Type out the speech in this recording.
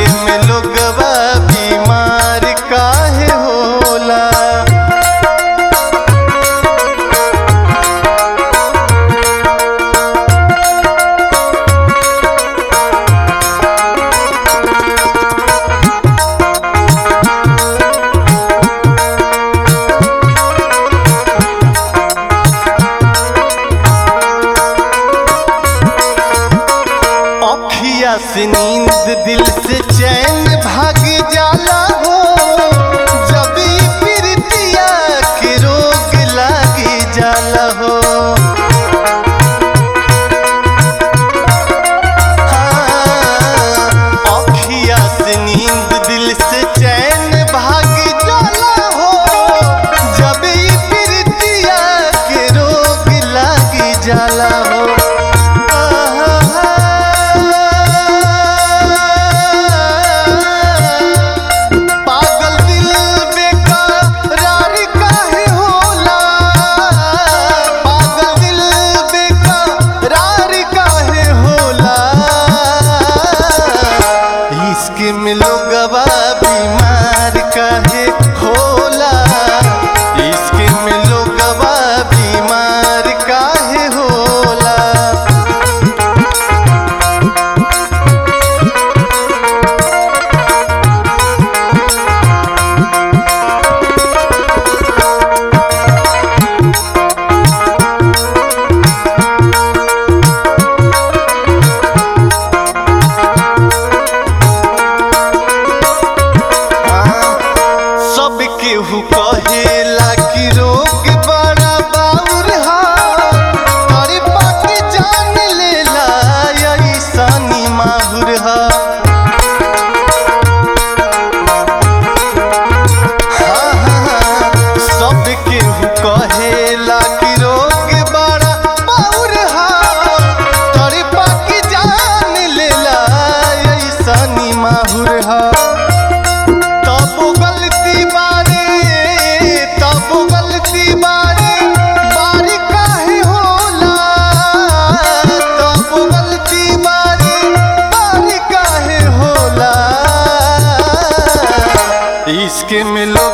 में लोगवा बीमार काहे होला अखिया से नींद दिल से चैन भाग जाला हो जब ई प्रीतिया के रोग लागी जाला हो हाँ, अखिया से नींद दिल से चैन भाग जाला हो जब ई प्रीतिया के रोग लागी जाला हो पागल दिल बेकरार काहे होला पागल दिल बेकरार काहे होला इश्क में लोगवा बीमार काहे होला इश्क में लोगवा बीमार काहे होला सब केहू कहेला कि रोग बड़ा बाउर हा अरे बाकी जान लेला ऐसानी माहुर हा हाँ, हाँ, हाँ, सब केहू कहेला कि रोग बड़ा बाउर हा अरे बाकी जान लेला ऐसानी माहुर हा तब गलती बारे तब गलती बारे बारी काहे होला तब गलती बारे बारी काहे होला इश्क में लो